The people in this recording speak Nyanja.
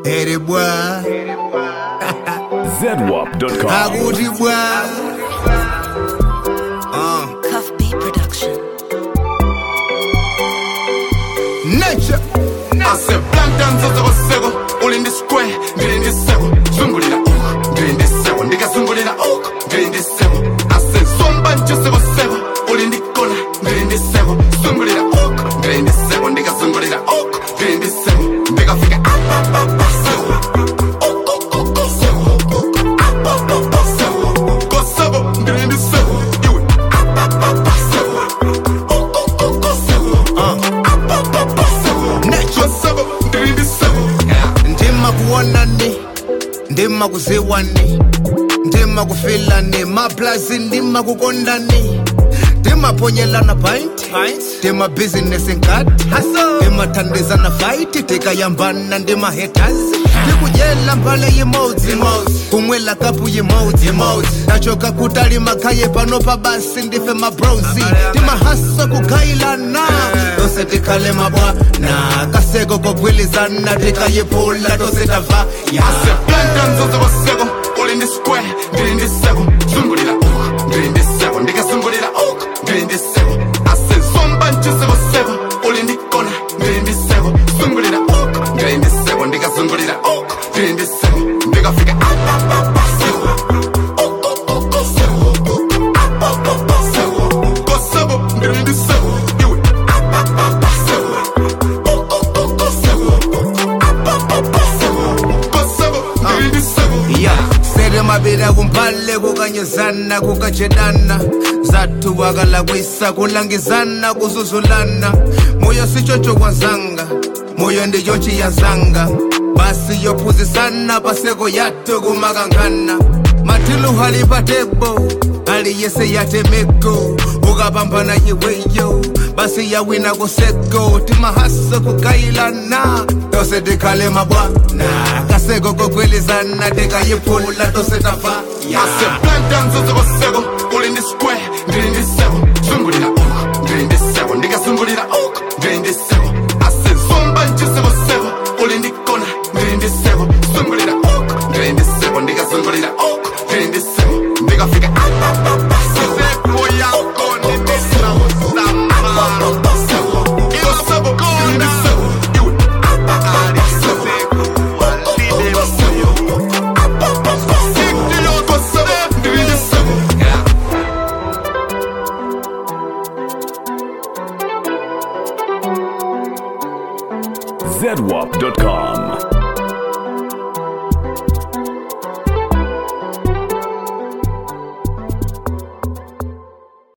ere bwa ZWAP.com. akuthi bwa uh. Cuff B Production. nature aseplanta nzozokoseko ulindi square ndilindi seko zungulira uku ndilindi seko ndikazungulira uku ndilindi seko asezomba njosekoseko ulindi kona ndilindi seko zungulira uku ndilindi seko ndikazungulira uku ndilindi seko ndikafika apapapa seko Ukukuku seko. Apapapa seko. Koseko ndilindi seko iwe apapapa seko Ukukuku seko. Apapapa seko. Nature. Koseko ndilindi seko Yeah. ndima kuonani ndima kuziwani ndima kufilani maplazi ndima kukondani ndimaponyelana pint ndima business nkati ndimathandizana fight tikayambana ndima haters ndikujela mbale yimodzi kumwela kapu yimodzi ndachoka kutali makhaye pano pabasi ndife mabrozi ndimahasa kukhayilana tose tikhale mabwana kaseko kogwilizana tikayiphula tose tava aseplanta nzozokoseko ulindi square ndilindi seko zungulira uku ndilindi seko ndikazungulira uku ndilindi seko asezomba njosekoseko ulindi kona ndilindi seko zungulira uku ndilindi seko ndikazungulira uku ndilindi seko ndikafika apapapa seko Ukukuku seko. Apapapa seko. Koseko ndilindi seko iwe apapapa seko Ukukuku seko. Apapapa seko. Koseko ndilindi seko ya sere mabira kumpale kukanyezana kukajedana zathu wakalakwisa kulangizana kuzuzulana moyo sichocho kwazanga moyo ndichochi yazanga basi yophuzisana paseko yathu kumakangana mathilu halipatebo aliyese yatemeko ukapambana iweyo basi yawina kuseko timahasa kukayilana tose tikhale mabwana kaseko kokwelizana tikayiphula tose tafa aseplanta nzozokoseko ulindi square ndilindi seko zungulira uku ndilindi seko ndikazungulira uku ndilindi seko asezomba njosekoseko ulindi kona ndilindi seko zungulira uku ndilindi seko ndikazungulira uku ndilindi seko ndikafika apapapa seko Apapapa seko. Koseko ndilindi seko iwe apapapa seko Ukukuku seko. Apapapa seko. Koseko ndilindi seko Yeah. ZWAP.com.